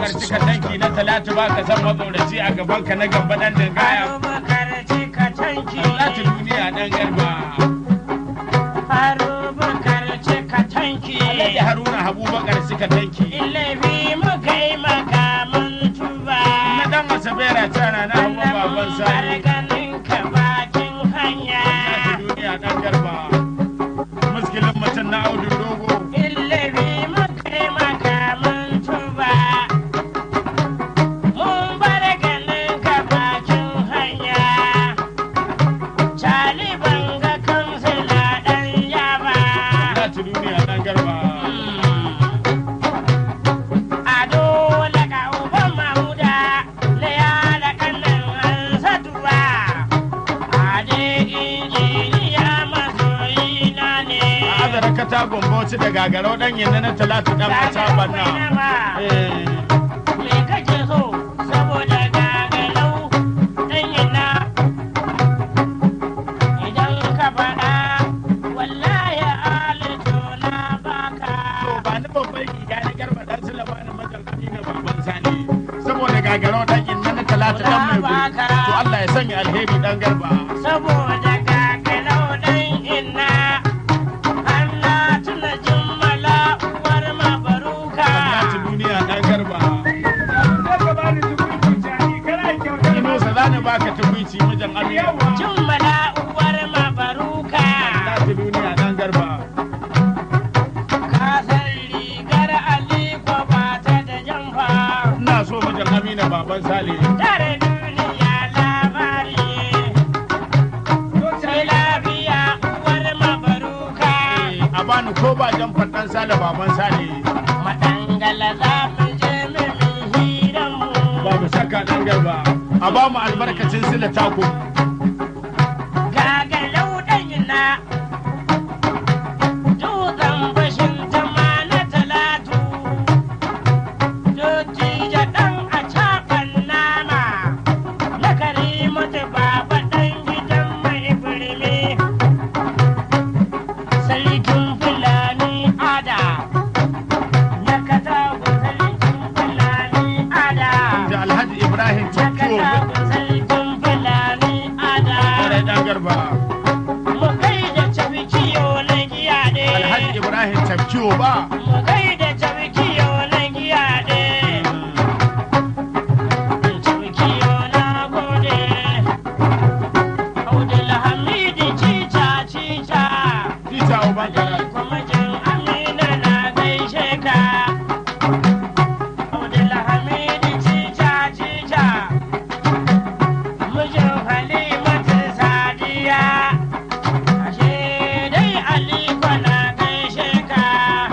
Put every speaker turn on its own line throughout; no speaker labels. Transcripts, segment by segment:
abubakar cika tanki na talatu ba ka san matsoraci a gaban ka na gaba dan dangaya
Abubakar cika tanki.
talatu duniya dan garba
Abubakar cika tanki.
alhaji haruna abubakar cika tanki
Ilabi muka yi makamun tuba.
na dan asabera tana na hawa baban sani
ganin ka bakin hanya.
talatu duniya dan garba muskilin mutum na audu dogo
Ilabi muka yi makamun tuba. Mun bar ganin ka bakin hanya. Cali banga kansila ɗan yaba.
talatu duniya dan garba
Ado laka uban Mamuda na yada kanan Hansatuwa. Ade injiniya masoyina ne.
a azara kata gomboci da gagarau dan yanzu na talatu dan mata banna eh
Me kake so saboda gagalau ɗan yana. Idan ka faɗa wallahi alito na baka.
To ba ni babban riga na garba dan sulama na majalci na baban sani saboda gagarau dan inna na talata dan mai guri to Allah ya sanya alheri dan garba
saboda gagalau ɗan inna Allah tuna jimmala uwar mabaruka
Talata duniya dan garba Ino sa zani baka tukwici mijin Amina
jimmala uwar mabaruka
Talata duniya dan garba
ka san rigar aliko ba ta da jamfa
ina so mijin Amina baban Sale
tare duniya labari sai lafiya uwar mabaruka
a bani ko ba jan fadan Sale baban Sale
madangala za mu je mimin hiranmu
babu shakka dan garba a ba mu albarkacin sila tako
gagalau ɗanyina dutsen bashin tama na talatu dotija ɗan a caɓan nama na kare mata baba ɗan gidan mai birni sarkin fulani ada na katago sarkin fulani ada
da Alhaji Ibrahim
na
Tokyo
katago sarkin fulani ada
Kare dan garba
mu kai da tabikiyo na giya ɗe.
Alhaji Ibrahim Tokyo ba
Mu kai da tabikiyo na giya ɗe. Tabikiyo na gode. Abdulhamid cica cica.
Tita Ubangara
Kuma jin Amina na gaishe ka. Abdulhamid cica cica. Mijin Halimatu Sadiya. Ashe dai Aliko na gaishe ka.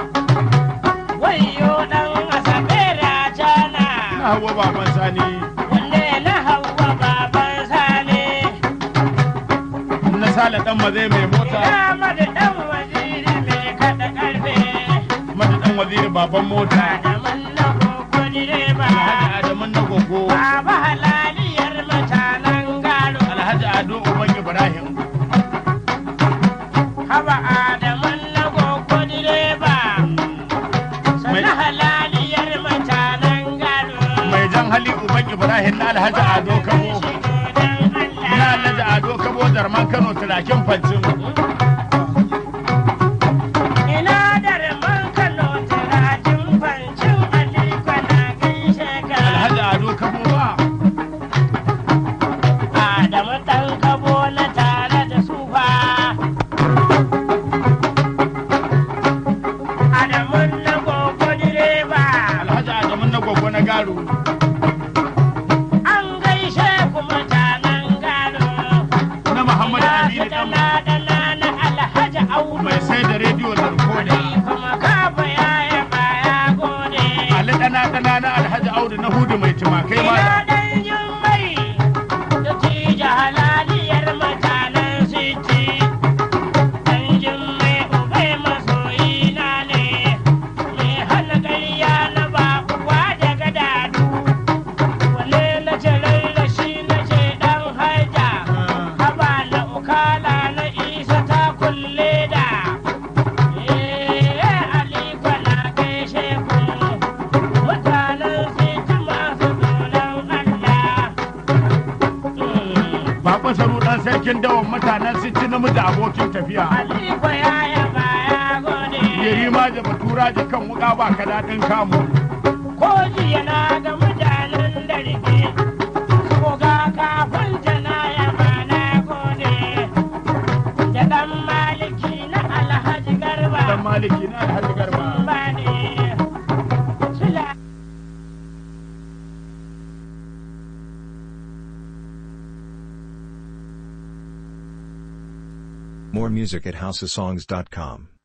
Wayo ɗan Asabe Rajana.
na hawa baban Sani
Wanne na Hauwa baban Sale.
na Sale dan maze mai mota
Ina mada ɗan waziri mai kaɗa ƙarfe.
mata dan waziri baban mota
Adaman na koko direba.
Alhaji Adamun na gogo
Baba halaliyar mutanen gado.
Alhaji Ado Uban Ibrahim
Haba Adaman na koko direba. Sannan halaliyar mutanen gado.
mai jan hali Uban Ibrahim na Alhaji Ado Kabo na Alhaji Ado Kabo Darman Kano turakin fancin
Ina da raman Kano turajin fancin Aliko na gaishe ka.
Alhaji Ado Kabo ba
Adamu ɗan kabo na tare da su fa. Adamu na gogo direba.
Alhaji Adamun na gogo na garo
An gaishe ku mutanen gado.
na Muhammad
Na
Aminu
su
dan
dana dana na Alhaji Audu.
mai sai da rediyo da rikoda
Kuma kafa ya yaba ya gode.
Ali dana dana na Alhaji Audu na Hudu mai tumakai ma
Ina dan jummai da tija halaliyar mutanen siti. Dan jummai ubai masoyina ne, mai hana ƙarya na ba uwa daga dadu. Wale na ce lallashi na ce ɗan haja, haba na ukala na isa ta kulle da. Eh, Aliko na gaishe ku, mutanen siti
sarkin dawan mutanen su ci namiji abokin tafiya
Aliko ya yaba ya gode.
yari ma da batura da kan wuka ba ka daɗin kamu
Ko jiya na ga mutanen da rike. Ko ga kafin ta na yaba na gode. Da ɗan maliki na Alhaji Garba.
dan maliki na alhaji garba
Ba ne. Sula.
More music at houseofsongs.com.